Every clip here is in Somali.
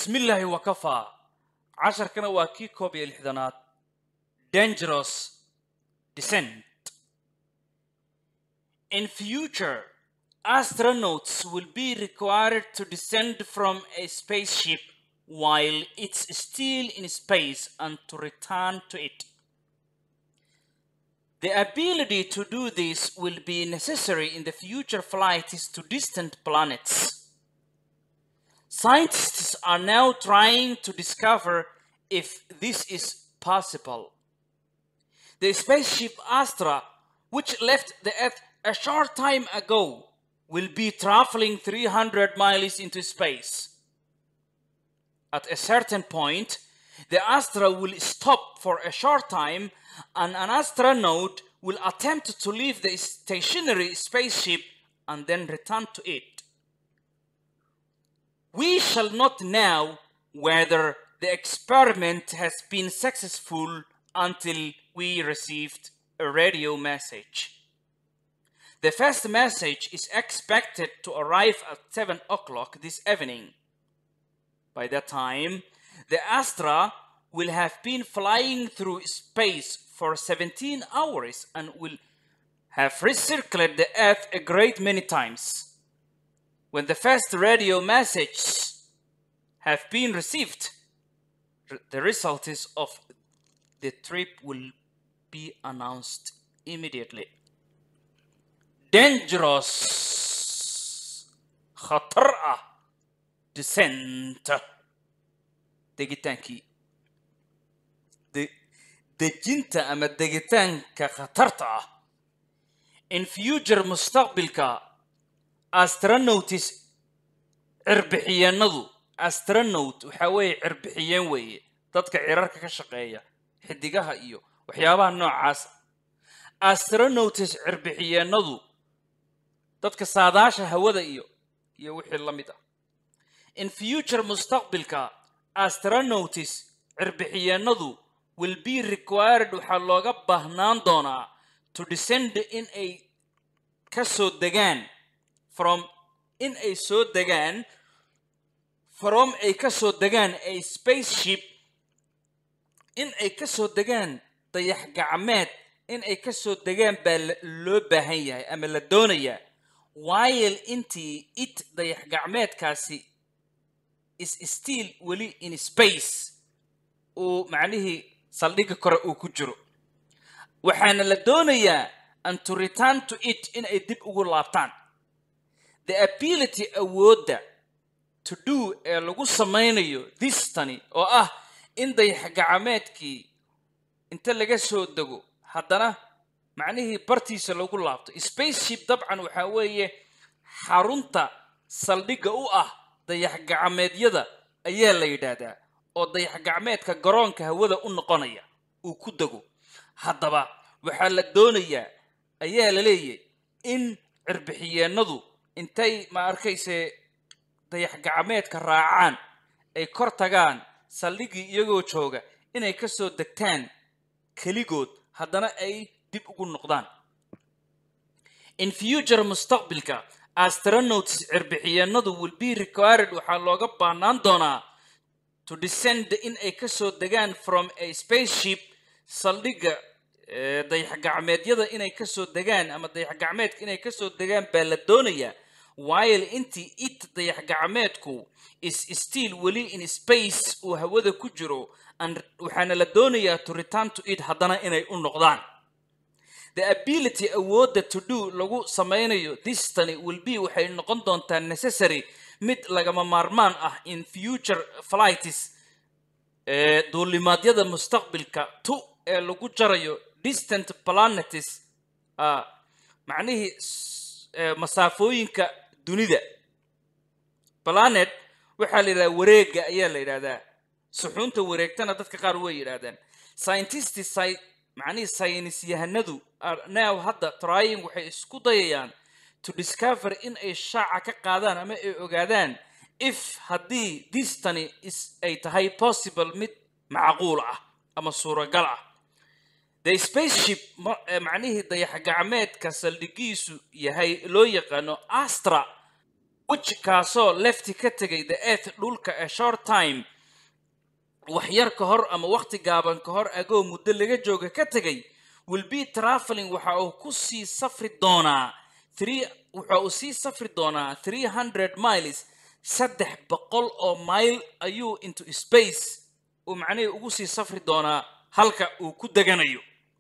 بسم الله وكفى عشر كنا واكي كوبي الحضانات dangerous descent In future, astronauts will be required to descend from a spaceship while it's still in space and to return to it. The ability to do this will be necessary in the future flights to distant planets. Scientists are now trying to discover if this is possible. The spaceship Astra, which left the Earth a short time ago, will be traveling 300 miles into space. At a certain point, the Astra will stop for a short time and an astronaut will attempt to leave the stationary spaceship and then return to it. We shall not know whether the experiment has been successful until we received a radio message. The first message is expected to arrive at 7 o'clock this evening. By that time, the Astra will have been flying through space for 17 hours and will have recircled the Earth a great many times. When the first radio messages have been received, r- the results of the trip will be announced immediately. Dangerous khatar ah descent degitaankii de- dejinta ama degitaanka khatarta ah in future mustaqbilka astronauts cirbixiyeenadu astronaut waxaa weeye cirbixiyeen weeye dadka cirarka ka shaqeeya xidigaha iyo waxyaabaha noocaas astronauts cirbixiyeenadu dadka saadaasha hawada iyo iyo wixii la mid ah in future mustaqbilka astronauts cirbixiyeenadu will be required waxaa looga baahnaan doonaa to descend in ay ka soo degaan from in ay soo degaan from ay ka soo degaan a spaceship in ay ka soo degaan dayax gacmeed in ay ka soo degaan baa la- loo baahan yahay ama la doonayaa while intii it dayax gacmeedkaasi is still weli in space uu macnihii saldhigga kore uu ku jiro waxaana la doonayaa and to return to it in ay dib ugu laabtaan the ability awoodda to do ee lagu samaynayo this tani oo ah in dayax gacmeedkii inta laga soo dego haddana macnihii bartiisa lagu laabto spaceship dabcan waxaa weeye xarunta saldhigga u ah dayax gacmeedyada ayaa la yidhaahdaa oo dayax gacmeedka garoonka hawada u noqonaya uu ku dego haddaba waxaa la doonayaa ayaa la leeyahay in cirbixiyeenadu intay ma arkayse dayax gacmeedka raacaan ay kor tagaan saldhiggii iyagoo jooga inay ka soo degtaan keligood haddana ay dib ugu noqdaan in future mustaqbilka astronauts cirbixiyeenadu will be required waxaa looga baahnaan doonaa to descend in ay ka soo degaan from a spaceship saldhigga eh, dayax gacmeedyada inay ka soo degaan ama dayax gacmeedka inay ka soo degaan baa la doonayaa while intii it dayax gacmeedku is still weli in space uu hawada ku jiro and waxaana la doonayaa to return to it haddana inay u noqdaan the ability awoodda to do lagu samaynayo this tani will be waxay noqon doontaa necessary mid lagama maarmaan ah in future flights ee duulimaadyada mustaqbilka to ee lagu jarayo distant planets ah, macnihii s- ee, masaafooyinka dunida planet waxaa la yidhahdaa wareega ayaa la yidhahdaa suxuunta wareegtana dadka qaar way yidhahdaan scientists sci- macnihii saynis yahanadu are now hadda trying waxay isku dayayaan to discover in ay shaaca ka qaadaan ama ay ogaadaan if haddii this tani is ay tahay possible mid macquul ah ama suuragal ah the spaceship ma- eh, macnihii dayax gacmeedka saldhigiisu yahay loo yaqaano astra which kaasoo lefti ka tegay the earth dhulka a short time wax yar ka hor ama waqti gaaban ka hor agoo muddo laga jooga ka tegay will be traveling waxa uu ku sii safri doonaa three waxa uu sii safri doonaa three hundred miles saddex boqol oo mile ayuu into space uu macnihii ugu sii safri doonaa halka uu ku deganayo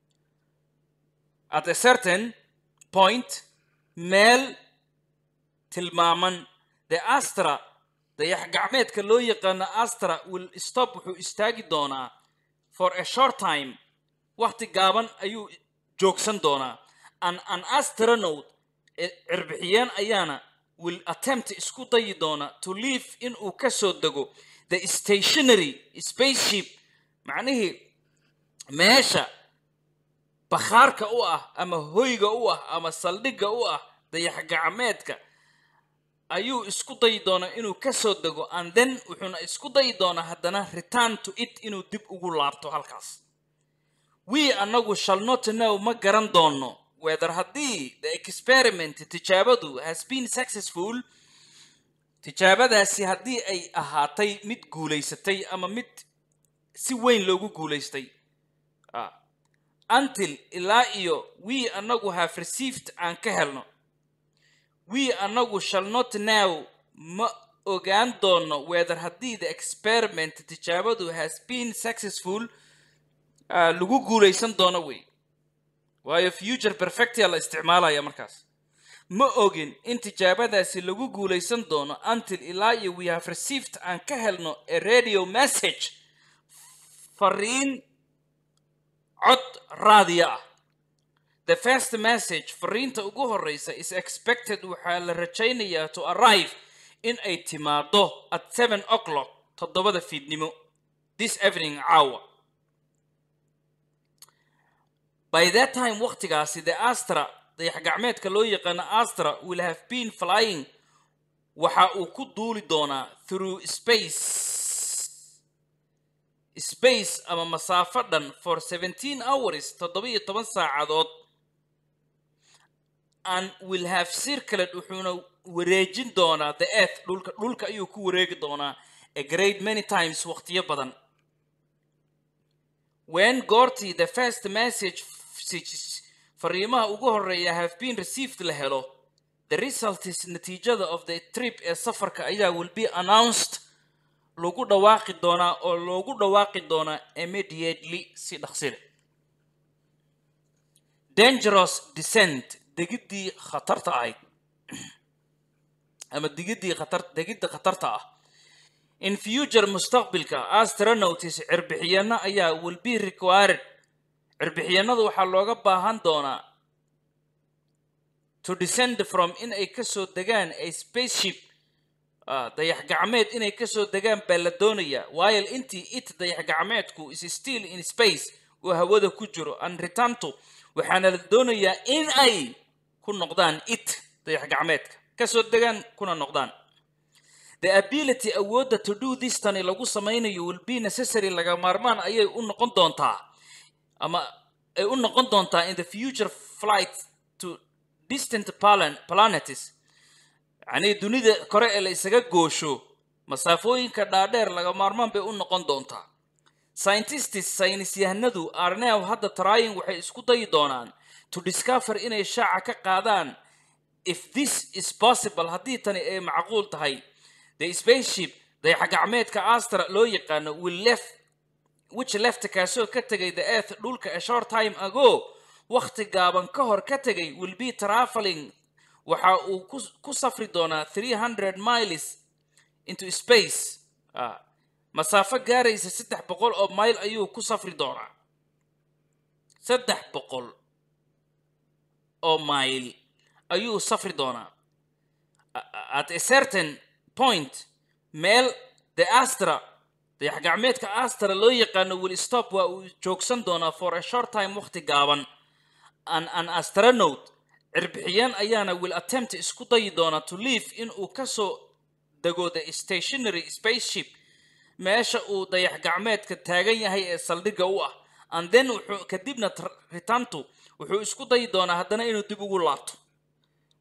at a certain point meel tilmaaman the astra dayax gacmeedka loo yaqaano astra will stop wuxuu istaagi doonaa for a short time waqti gaaban ayuu joogsan doonaa an an astronaut cirbixiyeen ayaana will attempt isku dayi doona to leave inuu ka soo dego the stationary spaceship macnihii meesha bakhaarka u ah ama hoyga u ah ama saldhigga u ah dayax gacmeedka ayuu isku dayi doonaa inuu ka soo dego and then wuxuuna isku dayi doonaa haddana return to it inuu dib ugu laabto halkaas we annagu shall not know ma garan doono whether haddii the experiment tijaabadu has been successful tijaabadaasi haddii ay ahaatay mid guulaysatay ama mid si weyn loogu guulaystay Ah. until ilaa iyo we annagu have received aan ka helno we annagu shall not now ma ogaan doono whether haddii the experiment tijaabadu has been successful ah, lagu guulaysan doono wey waayo future perfectia la isticmaalaya markaas ma ogin in tijaabadaasi lagu guulaysan doono until ilaa iyo we have received aan ka helno a radio message fariin cod raadiya ah the first message fariinta ugu horeysa is expected waxaa la rajaynayaa to arrive in ay timaado at seven o'clock toddobada fiidnimo this evening caawa by that time waqtigaasi the astra dayax gacmeedka loo yaqaano astra will have been flying waxa uu ku duuli doonaa through space space ama masaafo dhan for 17 hours toddobiyo toban saacadood and will have circled wuxuuna wareejin doonaa the earth dhulka dhulka ayuu ku wareegi doonaa a great many times waqtiyo badan when goortii the first message messages fariimaha ugu horeeya have been received la helo the result is natiijada of the trip ee safarka ayaa will be announced lagu dhawaaqi doonaa oo loogu dhawaaqi doonaa immediately si dhaqsile dangerous descent degiddii khatarta ahayd ama digiddii khatar degidda khatarta ah in future mustaqbilka astronauts cirbixiyeena ayaa will be required cirbixiyeennadu waxaa looga baahan doonaa to descend from in ay kasoo degaan a spaceship ah, dayax gacmeed inay kasoo degaan baa la doonayaa while intii it dayax gacmeedku is still in space oo hawada ku jiro and return to waxaana la doonayaa in ay ku noqdaan it dayax gacmeedka kasoo degaan kuna noqdaan the ability awoodda to do this tani lagu samaynayo will be necessary laga maarmaan ayay u noqon doontaa ama ay u noqon doontaa in the future flight to distant plan- planets yacnii dunida kore ee la isaga goosho masaafooyinka dhaadheer laga maarmaan bay u noqon doontaa scientists saynisyahanadu are now hadda trying waxay isku dayi doonaan to discover inay shaaca ka qaadaan if this is possible haddii tani ay macquul tahay the spaceship dayax gacmeedka astra loo yaqaano will left which left kaasoo ka tegay the earth dhulka a short time ago wakhti gaaban ka hor ka tegay will be traveling waxa uu ku- ku safri doonaa 300 miles into space Ah, masaafo gaaraysa saddex boqol oo mile ayuu ku safri doonaa saddex boqol oo mile ayuu safri doonaa at a certain point meel the astra dayax gacmeedka astra loo yaqaano will stop waa uu joogsan doonaa for a short time waqti gaaban an an astronaut cirbixiyeen ayaana will attempt isku dayi doonaa to leave in uu kasoo dego the stationary spaceship meesha uu dayax gacmeedka taagan yahay ee saldhigga u ah and then wuxuu kadibna tr- return to wuxuu isku dayi doonaa haddana inuu dib ugu laabto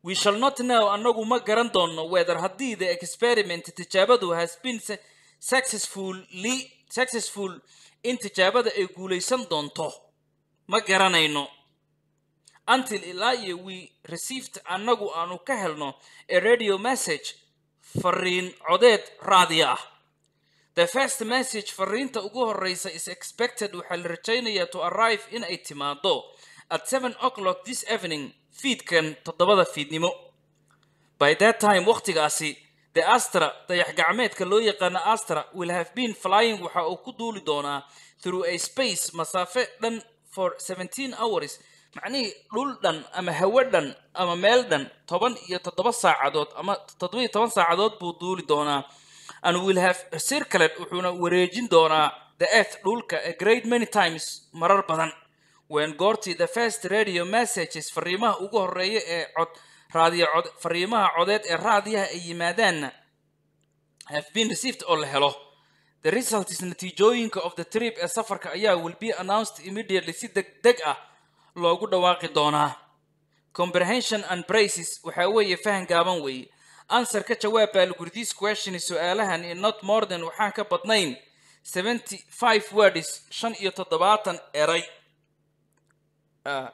we shall not know annagu ma garan doonno whether haddii the experiment tijaabadu has been su- successfully successful in tijaabada ay guulaysan doonto ma garanayno until ilaa iyo we received annagu aanu ka helno a radio message fariin codeed raadiyo ah the first message fariinta ugu horeysa is expected waxaa la rajaynayaa to arrive in ay timaado at 7 o'clock this evening fiidkan toddobada fiidnimo by that time waqtigaasi the astra dayax gacmeedka loo yaqaano astra will have been flying waxa uu ku duuli doonaa through a space masaafe dhan for 17 hours macnihii dhul dhan ama hawo dhan ama meel dhan toban iyo toddoba saacadood ama toddoba iyo toban saacadood buu duuli doonaa and will have circled wuxuuna wareejin doonaa the earth dhulka a great many times marar badan when goortii the first radio messages fariimaha ugu horeeya ee cod raadiyo cod fariimaha codeed ee raadiyaha ay yimaadaanna have been received oo la helo the results natiijooyinka of the trip ee safarka ayaa will be announced immediately si deg deg ah loogu dhawaaqi doonaa comprehension and braces waxaa weeye fahan gaaban weeye answer ka jawaab baa lagu yidhi, this question su-aalahan in not more than waxaan ka badnayn 75 words shan iyo toddobaatan eray Ah.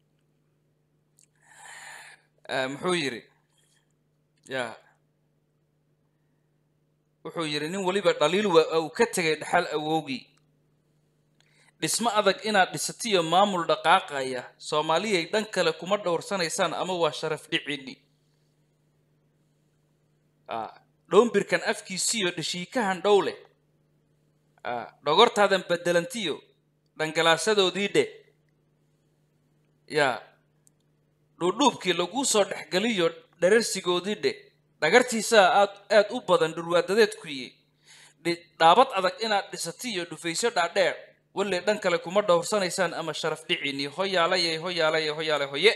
Ah, muxuu yidhi ya wuxuu yidhi nin weliba dhaliil waa uu ka tegay dhaxal awowgii dhismo adag inaad dhisatiyo maamul dhaqaaqaya soomaaliyay dhan kale kuma dhowrsanaysaan ama waa sharaf dhicini Ah, dhoombirkan afkiisiyo dhashiikahan dhow leh Ah, dhogortaadan bedelantiyo dhangalaasadoodii dhe ya dhuudhuubkii laguu soo dhexgeliyo dherarsigoodii dhe dhagartiisaa aad aad u badan dhurwaadadeed kuye Dhi- dhaabad adag inaad dhisatiyo dhufayso dhaadheer walle dhan kale kuma dhowrsanaysaan ama sharaf dhicini hoyaalayay hoyaalayay hoyaalay hoye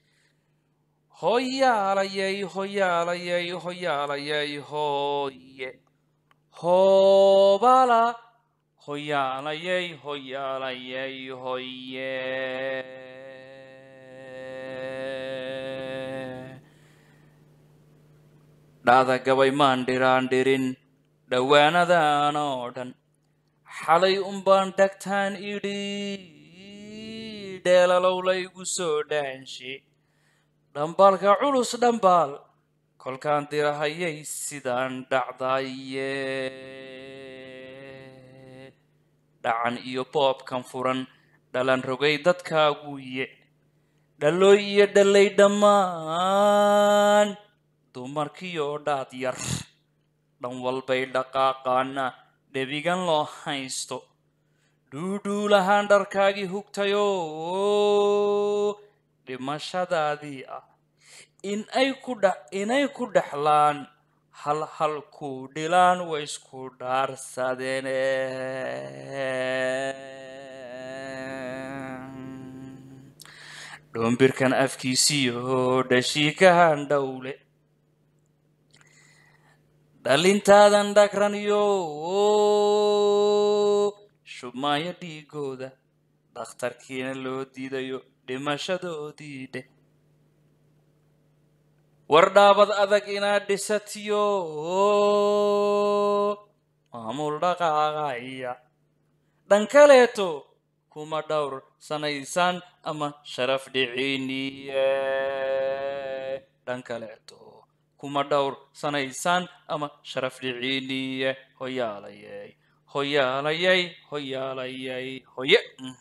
hoyaalayay hoyaalayay hoyaalayay hoye hoobala hoyaalayay hoyaalayay hoye dhacda gabay maan dhiraan dhirin dhowaanadan oo dhan xalay unbaan dhagtaan idhi dheelalow laygu soo dhaanshe dhambaalka culus dhambaal kolkaan dirahayay sidaan dhacdaye dhacan iyo boobkan furan dhalan rogay dadkaaguye dhalooy iyo dhalay dhammaan dumarkiioo dhaad yar dhan walbay dhaqaaqaana dhebigan loo haysto dhuudhuulahaan dharkaagii hugtayoo dhimashadaadii ah in ay ku dhex inay ku dhexlaan hal hal ku dhilaan way isku dhaarsadeene dhoombirkan afkiisiyo dhashiikahan dhowle dhalintaadan dhagraniyo shubmaayo dhiigooda dhakhtarkiina loo diidayo dhimashadoodii dheh war dhaabad adag inaad dhisatiyo maamul dhaqaaqaya dhan kaleeto kuma dhowr sanaysaan ama sharaf dhiciniye dhan kaleeto kuma dhowr sanaysaan ama sharaf dhiciniye hoyaalayay hoyaalayay hoyaalayay hoye Mm.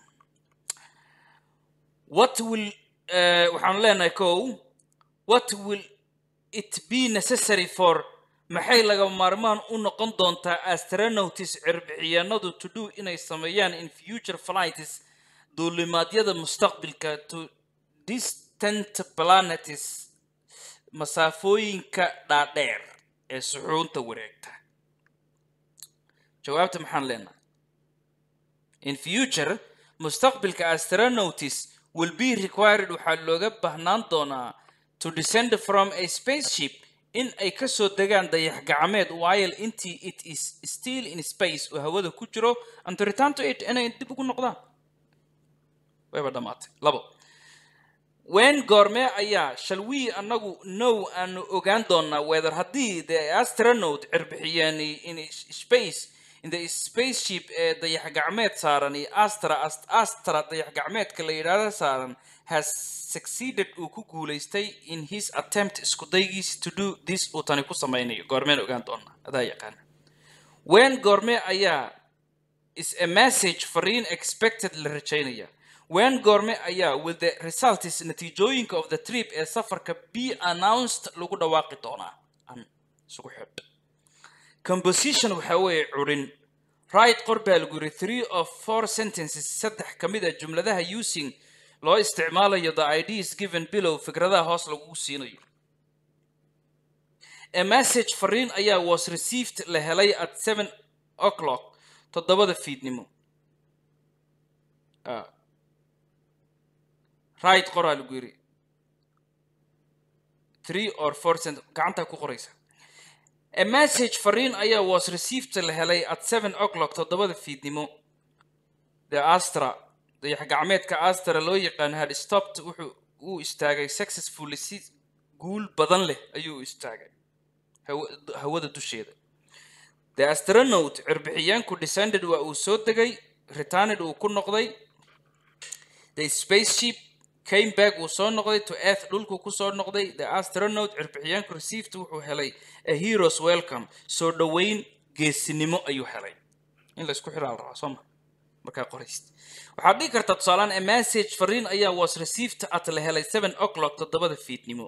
what will uh, waxaan leenahay kow what will it be necessary for maxay laga maarmaan u noqon doontaa astronauts cirbixiyaanadu to do inay sameeyaan in future flights duulimaadyada mustaqbilka to distant planets masaafooyinka dhaadheer ee suxuunta wareegta jawaabta maxaan leenahay in future mustaqbilka astronauts will be required waxaa looga baahnaan doonaa to descend from a spaceship in ay ka soo degaan dayax gacmeed while intii it is still in space oo hawada ku jiro and to return to it inay dib ugu noqdaan wayba dhammaatay labo wen goormee ayaa shall we annagu now aanu ogaan doonaa whether haddii the astronaut cirbixiyeeni in space in the spaceship ee dayax gacmeed saaran iyo astra Ast- astra dayax gacmeedka la yidhaahdo saaran has succeeded uu ku guulaystay in his attempt isku daygiisi to do this uu tani ku samaynayo goormeen ogaan doonaa adaa yaqaana wen goormee ayaa is a message fariin expected la rajaynaya wen goorme ayaa with the results natiijooyinka of the trip ee safarka be announced lagu dhawaaqi doonaa an isugu xidh composition waxaa weeye curin right qor baa lagu yiri three of four sentences saddex ka mid a jumladaha using loo isticmaalayo the ideas given below fikradaha hoos lagu siinayo a message fariin ayaa was received la helay at seven o'clock toddobada fiidnimo Ah. right qoraa lagu yiri three or four cent gacantaa ku qoraysa a message fariin ayaa was received la helay at seven o'clock toddobada fiidnimo the astra dayax gacmeedka astra loo yaqaan had stopped wuxuu uu istaagay successfully si guul badan leh ayuu u istaagay hawa- hawada dusheeda the astronaut cirbixiyaanku descended waa uu soo degay returned uu ku noqday the spaceship came back uu soo noqday to earth dhulku ku soo noqday the astronaut cirbixiyaanku received wuxuu helay a hero's welcome soo dhoweyn geesinimo ayuu helay in la isku xiraa la rabaa soo ma markaa qoraysid waxaad dhihi kartaa tusaalaan a message fariin ayaa was received at la helay seven o'clock toddobada fiidnimo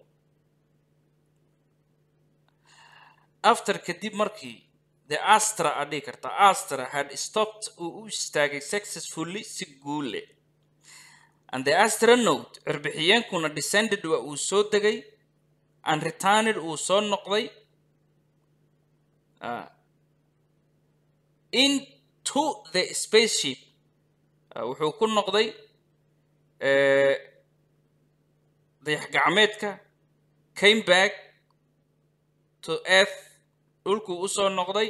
after kadib markii the astra aad dhihi kartaa astra had stopped uu u istaagay successfully si guul leh and the astronaut cirbixiyeenkuna descended waa uu soo degay and returned uu soo noqday ah, into the spaceship Ah, wuxuu ku noqday eh, dayax gacmeedka came back to earth dhulkuu usoo noqday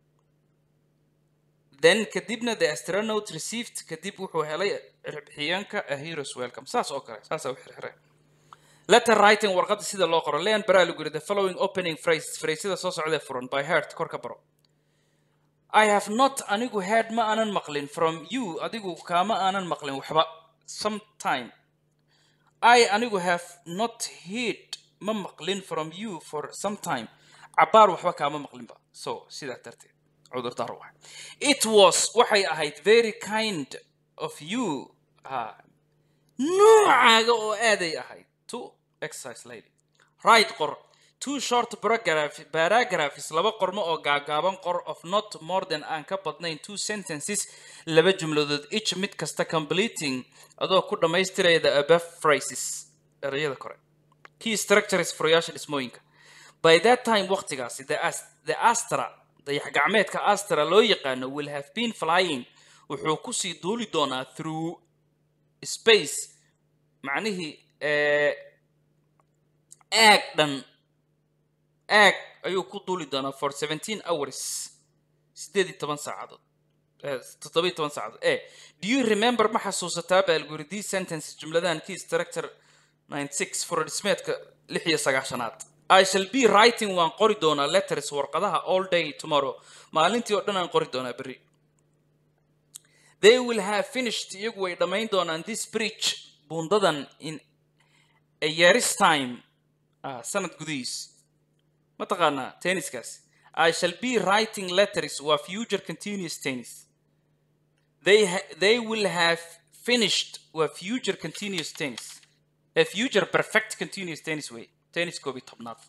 then kadibna the astronaut received kadib wuxuu helay cirbixiyeenka a hero's welcome saas oo kale saasaa u xirxireen letter writing warqadda sida loo qoro leon baraa lagu yiri the following opening phrase phraseda soo socdee furan by heart kor ka baro I have not anigu heard ma aanan maqlin from you adigu kaama aanan maqlin waxba sometime I anigu have not heard ma maqlin from you for some time cabaar waxba kaama maqlinba so sidaa darteed cudurdaar waay it was waxay ahayd very kind of you ah, noocaaga oo aaday ahayd to exercise lady right qor two short paragraph paragraphs laba qormo oo gaagaaban qor of not more than aan ka badnayn two sentences laba jumladood each mid kasta completing adoo ku dhammaystiraya the above phrases erayada kore key structures furayaasha dhismooyinka by that time waqtigaasi the, As- the astra dayax gacmeedka astra loo yaqaano will have been flying wuxuu kusii duuli doonaa through space macnihii eh, aag dhan aag ayuu ku duuli doonaa for 17 hours sideed iyo toban saacadood eh, toddoba iyo toban saacadood eh do you remember ma xasuusataa baa lagu yiri these sentences jumladahan key structure 96 furodhismeedka lix iyo sagaashanaad I shall be writing waan qori doonaa letters warqadaha all day tomorrow maalintii oo dhan aan qori doonaa berri they will have finished iyagu way dhammayn doonaan this bridge buundadan in a year's time ah, sanad gudihiis ma taqaanaa tenniskaas I shall be writing letters waa future continuous tennis they, ha- they will have finished waa future continuous tennis a future perfect continuous tennis way tennis koob iyo tobnaad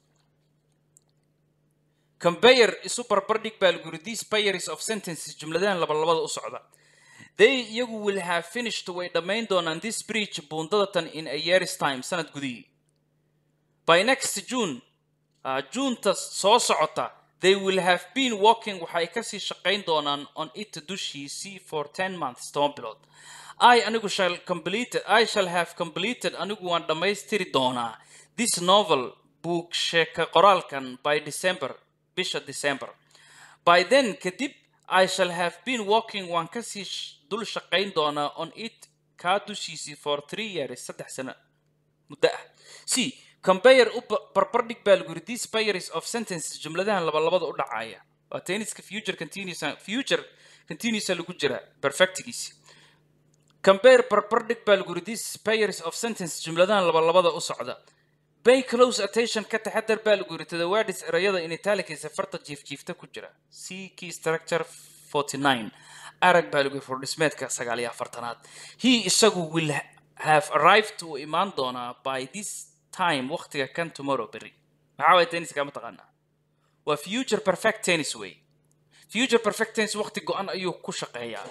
compare isu barbardhig baa lagu yiri these pairs of sentences jumladahan laba labada u socda they iyagu will have finished way dhammayn doonaan this bridge buundadatan in a year's time sanad gudihii by next june uh, junta soo socota they will have been working waxay kasii shaqayn doonaan on it dushiisii for 10 months toban bilood i anigu shall completed i shall have completed anigu waan dhammaystiri doonaa this novel book sheeka qoraalkan by december bisha december by then kadib i shall have been working waan kasii sh- dul shaqayn doonaa on it kaa dushiisii for three years saddex sano muddo ah c compare u ba- barbardhig baa lagu yidhi these pairs of sentences jumladahan labalabada u dhacaya waa tenniska future continuous future continuous lagu jira perfectigiisi compare barbardhig baa lagu yidhi these pairs of sentences jumladahan labalabada u socda pay close attention ka taxadar baa lagu yidhi to the words erayada in italics farta jiifjiifta ku jira c key structure 49 arag baa lagu yidhi furdhismeedka sagaal iyo afartanaad he isagu will ha- have arrived uu imaan doonaa by this time waqtiga kan tomorrow berry maxaa waay tenniska ma taqaanaa waa future perfect tennis way future perfect tennis waqti go-an ayuu ku shaqeeyaa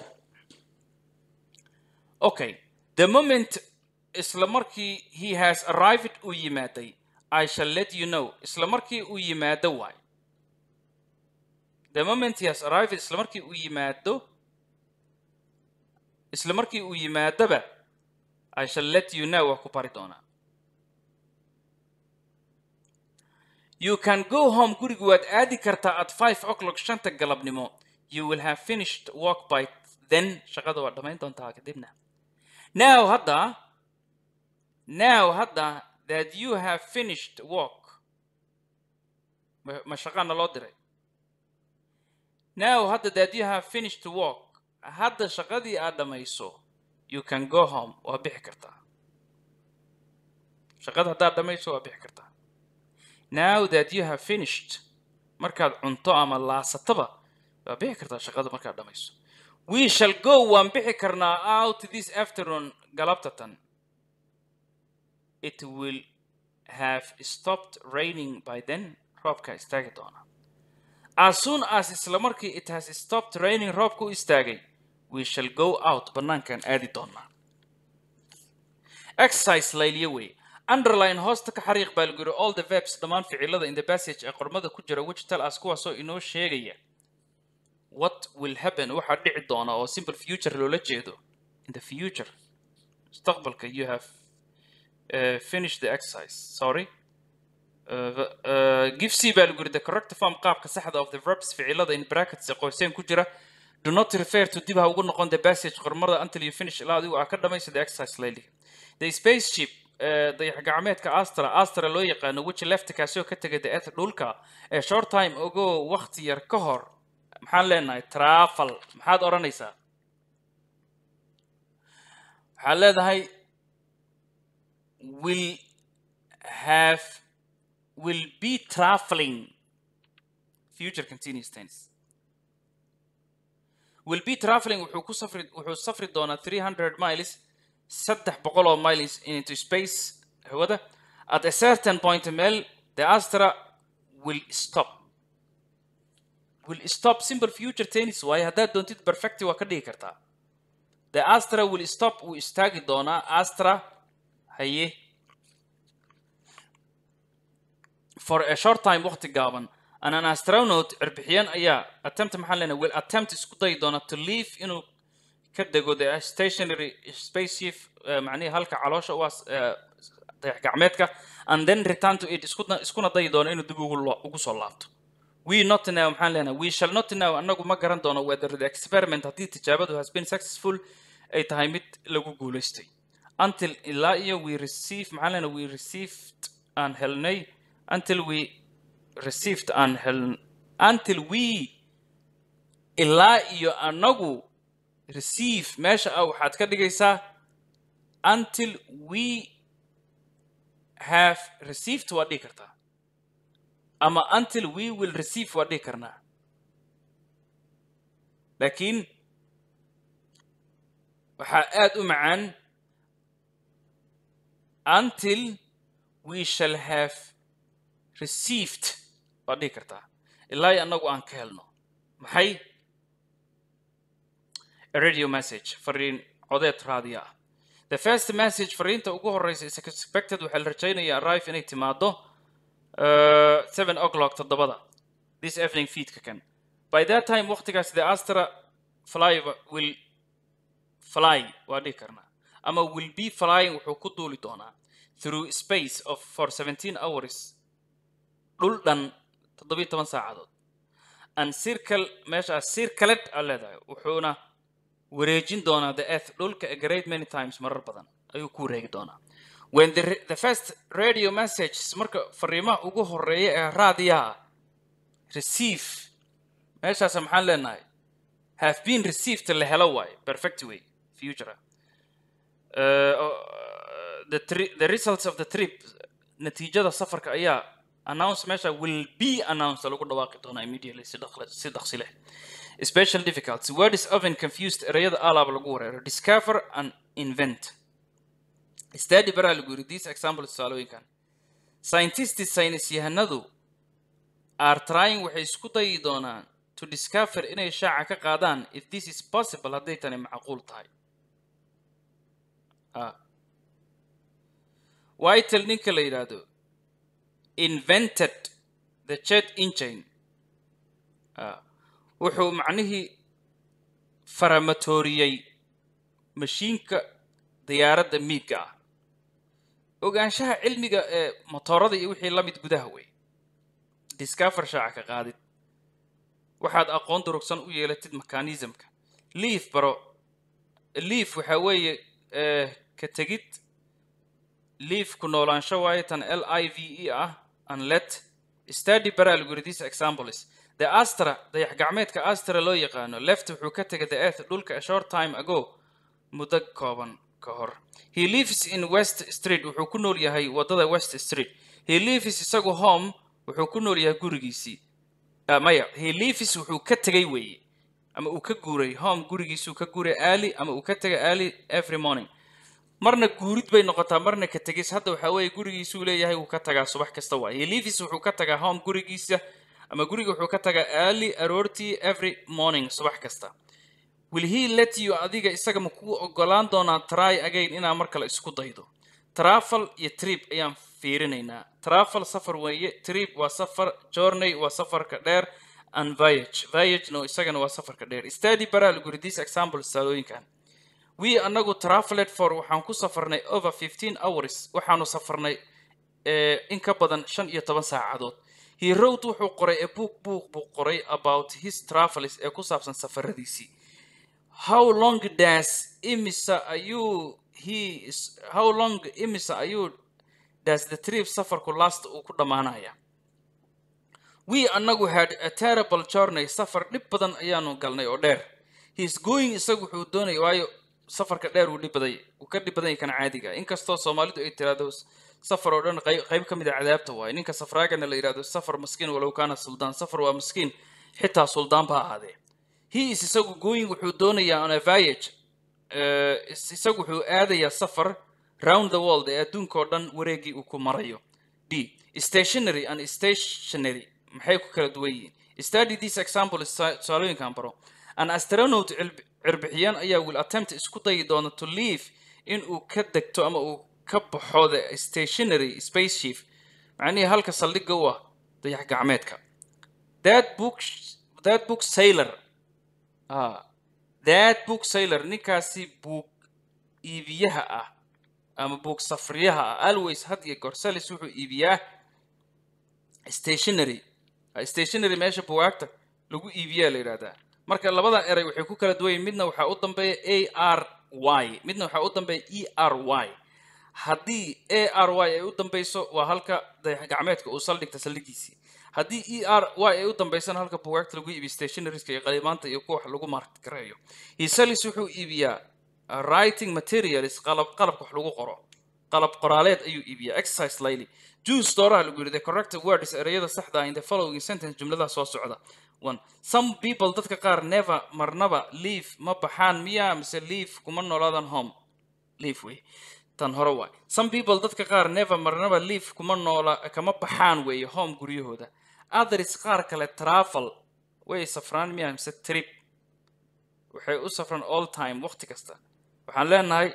okay the moment isla markii he has arrived uu yimaaday i shall let you know isla markii uu yimaado waay the moment he has arrived isla markii uu yimaado isla markii uu yimaadoba i shall let you know waa ku bari doonaa You can go home guriga waad aadi kartaa at 5 o'clock shanta galabnimo. You will have finished work by then. Shaqada waa dhamayn doontaa kadibna. Now hadda, now hadda that you have finished work. Ma ma shaqana loo diray. Now hadda that you have finished work. Hadda shaqadii aad dhamayso. You can go home. Waa bixi kartaa. Shaqada haddaad dhamayso waa bixi kartaa. now that you have finished markaad cunto ama laasataba waa bixi kartaa shaqada markaad dhamayso we shall go waan bixi karnaa out this afternoon galabtatan it will have stopped raining by then roobka istaagi doona as soon as isla markii it has stopped raining roobka u istaagay we shall go out banaankan aadi doonaa exercise layliyo wey underline hoosta ka xariiq baa lagu yidhi all the verbs dhammaan ficilada in the passage ee qormada ku jira which tell us kuwaasoo inoo sheegaya what will happen waxaa dhici doona oo simple future loola jeedo in the future mustaqbalka you have uh, finished the exercise sorry Uh, uh, give C baa lagu yidhi the correct form qaabka saxda of the verbs ficilada in brackets ee qoyseen ku jira do not refer to dib ha ugu noqon the passage qormada until you finish ilaa adigu aa ka dhamaysa the exercise layli the spaceship uh, dayax gacmeedka astra astra loo yaqaano which left kaasoo ka tegay the earth dhulka ee short time ogo waqti yar ka hor maxaan leenahay travel maxaad odhanaysaa waxaad leedahay will have will be traveling future continuous tense will be traveling wuxuu ku safri wuxuu safri doonaa 300 miles saddex boqol oo miles into space hawada at a certain point meel the astra will stop will stop simple future tense waaye haddaad doontid perfect waa ka dhigi kartaa the astra will stop wuu istaagi doonaa astra haye for a short time waqti gaaban and an astronaut cirbixiyeen ayaa attempt maxaan leenahay will attempt isku dayi doona to leave inuu ka dego the stationary spaceship uh, macnihi halka caloosha u as uh, dayax gacmeedka and then return to it iskuna iskuna dayi doono inuu dib ugu lo- ugu soo laabto we not know maxaan leenahay we shall not know annagu ma garan doono whether the experiment haddii tijaabadu has been successful ay tahay mid lagu guulaystay until ilaa iyo we receive maxaan leenahay we received aan helnay until we received aan hel until we ilaa iyo anagu receive meesha ah waxaad ka dhigaysaa until we have received waa dhihi kartaa ama until we will receive waa dhihi karnaa laakiin waxaa aad u macaan until we shall have received waa dhihi kartaa ilaa iyo annagu aan ka helno maxay a radio message fariin codeed raadiya ah the first message fariinta ugu horeysa is expected waxaa la rajaynayaa arrive inay timaado uh, seven o'clock toddobada this evening feedka kan by that time waqtigaas the astra fly will fly waa dhihi karnaa ama will be flying wuxuu ku duuli doonaa through space of for 17 hours dhul dhan toddobiyo toban saacadood and circle meeshaas circlet aa leedahay wuxuuna wareejin doonaa the earth dhulka a great many times marar badan ayuu ku wareegi doonaa when the, re- the first radio messages marka fariimaha ugu horeeya ee raadiyaha receive meeshaas maxaan leenahay have been received la helo waaye perfect way future uh, the, tri- the results of the trip natiijada safarka ayaa announce meesha will be announced lagu dhawaaqi doonaa immediately si dhaqle- si dhaqsi leh special difficulties word is often confused erayada alaaba lagu wareero discover and invent study baraa lagu yiri these example tusaalooyinkan scientists saynis yahanadu are trying waxay isku dayi doonaan to discover inay shaaca ka qaadaan if this is possible hadday tani macquul tahay ah. whitel ninka la yidhaahdo invented the jet engine ah. wuxuu macnihii faramatoriyey mashiinka diyaaradda miigga ah ogaanshaha cilmiga ee motoorada iyo wixii la mid gudaha wey discover shaaca ka qaadid waxaad aqoon durugsan u yeelatid mechanismka leaf baro leaf waxaa weeye eh, ka tegid leaf ku noolaansho waaye tan l i v e ah and let study bara algorithms examples the astra dayax gacmeedka astra loo yaqaano left wuxuu ka tegay the earth dhulka a short time ago muddo kooban ka hor he lives in west street wuxuu ku nool yahay wadada west street he lives isagu home wuxuu ku nool yahay gurigiisii Ah, maya he lives wuxuu ka tegay weeye ama uu ka guuray home gurigiisuu ka guuray early ama uu ka tegay early every morning marna guurid bay noqotaa marna ka tegis hadda waxaa weeye gurigiisuu leeyahay wuu ka tagaa subax kasta waay he lives wuxuu ka tagaa home gurigiisa ama guriga wuxuu ka tagaa early aroortii every morning subax kasta will he let you adiga isaga ma kuu ogolaan doonaa try again inaa mar kale isku daydo travel iyo trip ayaan fiirinaynaa travel safar weeye trip waa safar journey waa safarka dheer and voyage voyage no isagana waa safarka dheer study baraa lagu yiri these example tusaalooyinkan we anagu traveled for waxaan ku safarnay over 15 hours waxaanu safarnay eh, in ka badan shan iyo toban saacadood he wrote wuxuu qoray a book book buu qoray about his travels ee ku saabsan safaradiisii how long does imisa ayuu he is how long imisa ayuu does the trip safarku last uu ku dhammaanaya we anagu had a terrible journey safar dhib badan ayaanu galnay oo dheer he is going isagu wuxuu doonaya waayo safarka dheer uu dhib baday uu ka dhib badan yahay kan caadiga inkastoo soomaalidu ay tiraahdo safar oo dhan qayb qayb ka mid a cadaabta waaye ninka safraagana la yidhahdo safar maskiin walow kaana suldaan safar waa maskiin xitaa suldaan ba ha ahaadee he is isagu going wuxuu doonayaa on a voyage eh, is- isagu wuxuu aadayaa safar round the world ee adduunka oo dhan wareegii uu ku marayo b stationary and stationary maxay ku kala duwan yihiin study this example tusa- tusaalooyinkan baro an astronaut cilb- cirbixiyaan ayaa will attempt isku dayi doona to leave in uu ka degto ama uu ka baxo the stationary spaceship macnihii halka saldhigga u ah dayax gacmeedka that book that book sailor ah that book sailor ninkaasi buug iibiyaha ah ama buug safriyaha ah always had iyo goor salis wuxuu iibiyaa stationary Ah, stationary meesha bugaagta lagu iibiyaa la yidhahdaa marka labada eray waxay ku kala duwan yihiin midna waxaa u dambeeya a r y midna waxaa u dambeeya e r y haddii a r y ay u dambeyso waa halka dayax gacmeedka uu saldhigta saldhigiisii haddii e r y ay u dambeysana halka bugaagta lagu iibiyo stationarieska iyo qalimaanta iyo kuwa wax lagu markareeyo hisalis wuxuu iibiyaa uh, writing materials qalab qalabka wax lagu qoro qalab qoraaleed ayuu iibiyaa exercise layli juice dooraha lagu yidhi the correct words ereyada saxda ah in the following sentence jumladaha soo socda one some people dadka qaar never marnaba leave ma baxaan miya mise leave kuma noolaadan home leave wey tan hore waay some people dadka qaar never marnaba leave kuma noola kama baxaan weeye home guryahooda others qaar kale travel way safraan miya mise trip waxay u safraan all time waqti kasta waxaan leenahay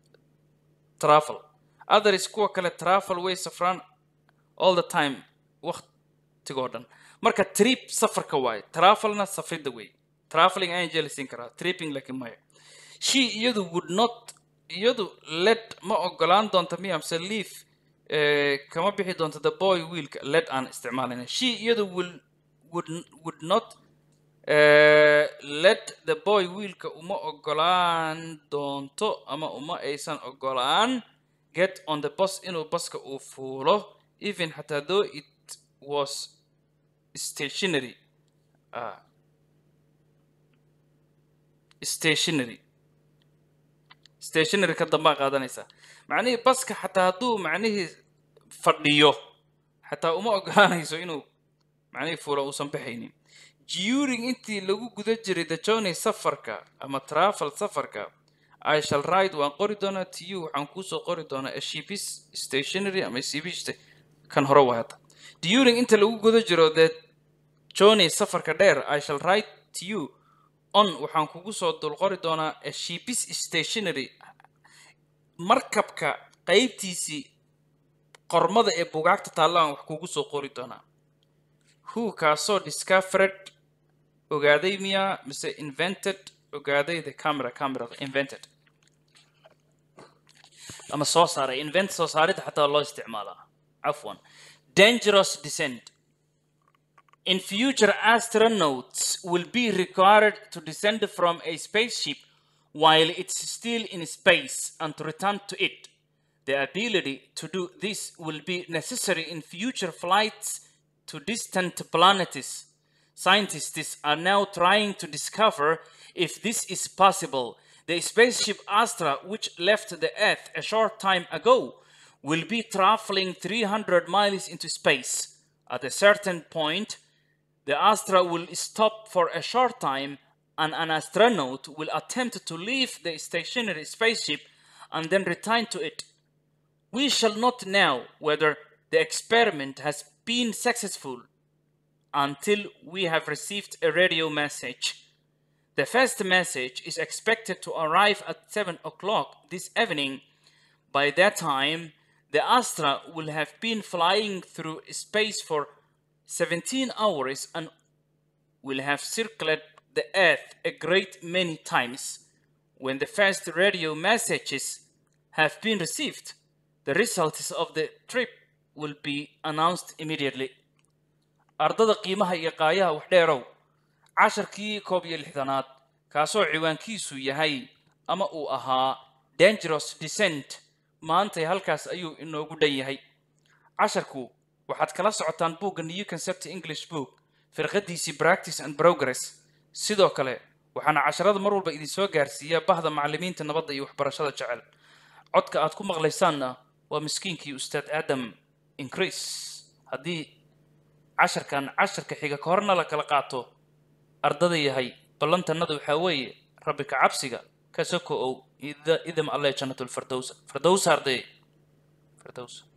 travel others kuwa kale travel way safraan all the time waqtigoo dhan marka trip safarka waaye travelna safridda wey traveling ayaan jeelisin karaa tripping laakiin maya she iyadu would not iyadu led ma ogolaan doonta miya mise leave eh, kama bixi doonta the boy wiilka led aan isticmaalayna she iyadu will would, would not eh, let the boy wiilka uma ogolaan doonto ama uma aysan ogolaan get on the bus inuu baska uu fuulo even xataa though it was stationary ah, stationary stationary ka dambaa qaadanaysaa macnihii baska xataa hadduu macnihii fadhiyo xataa uma ogolaanayso inuu macnihii fuulo uusan baxaynin during intii lagu guda jiray the journey safarka ama travel safarka I shall write waan qori doonaa to you waxaan kuusoo qori doonaa a shipis stationary ama shipis kan hore waa hadda during inta lagu guda jiro the journey safarka dheer I shall write to you on waxaan kugu soo dul qori doonaa a shipis stationary markabka qaybtiisii qormada ee bugaagta taallaan wax kugu soo qori doonaa who kaasoo discovered ogaaday miyaa mise invented ogaaday the camera camera invented ama soo saaray invent soo saaridda xataa loo isticmaalaa cafwan dangerous descent in future astronauts will be required to descend from a spaceship while it's still in space and to return to it the ability to do this will be necessary in future flights to distant planets Scientists are now trying to discover if this is possible. The spaceship Astra, which left the Earth a short time ago, will be traveling 300 miles into space. At a certain point, the Astra will stop for a short time and an astronaut will attempt to leave the stationary spaceship and then return to it. We shall not know whether the experiment has been successful until we have received a radio message. The first message is expected to arrive at 7 o'clock this evening. By that time, the Astra will have been flying through space for 17 hours and will have circled the Earth a great many times. When the first radio messages have been received, the results of the trip will be announced immediately. ardada qiimaha iyo qaayaha wax dheerow casharkii koob iyo lixdanaad kaasoo ciwaankiisu yahay ama uu ahaa dangerous descent maantay halkaas ayuu inoogu dhan yahay casharku waxaad kala socotaan buugga new concept english book firqadiisii practice and progress sidoo kale waxaana casharada mar walba idinsoo gaarsiiya bahda macallimiinta nabadda iyo waxbarashada jecel codka aad ku maqlaysaanna waa miskiinkii ustaad aadam increase haddii casharkan casharka xiga ka horna la kala qaato ardada yahay ballantannada waxaa weeye rabbi ka cabsiga ka soko ow idam alle jannatulfirdowsa firdowsa arday firdowsa